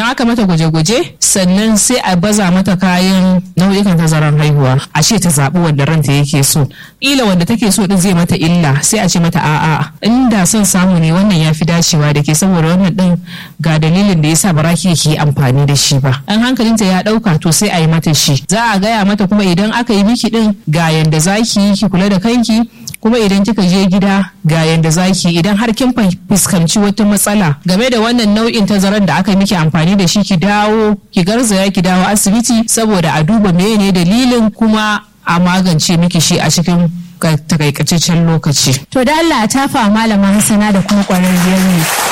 idan aka mata gwaje-gwaje sannan sai a baza mata kayan nau'ikan tazarar haihuwa a ce ta zaɓi wanda ranta yake so ila wanda take so din zai mata illa sai a ce mata a'a inda son samu ne wannan ya fi dacewa da ke saboda wannan din ga dalilin da yasa ba ki yi amfani da shi ba an hankalinta ya ɗauka to sai a yi mata shi za a gaya mata kuma idan aka yi miki din ga yanda za ki yi ki kula da kanki kuma idan kika je gida ga yanda zaki idan har kin fuskanci wata matsala game da wannan nau'in tazaran da aka miki amfani da shi ki dawo ki garzaya ki dawo asibiti saboda a duba menene dalilin kuma a magance miki shi a cikin takaitaccen lokaci. To da Allah ta fa malama Hassana da kuma kwararriyar ne.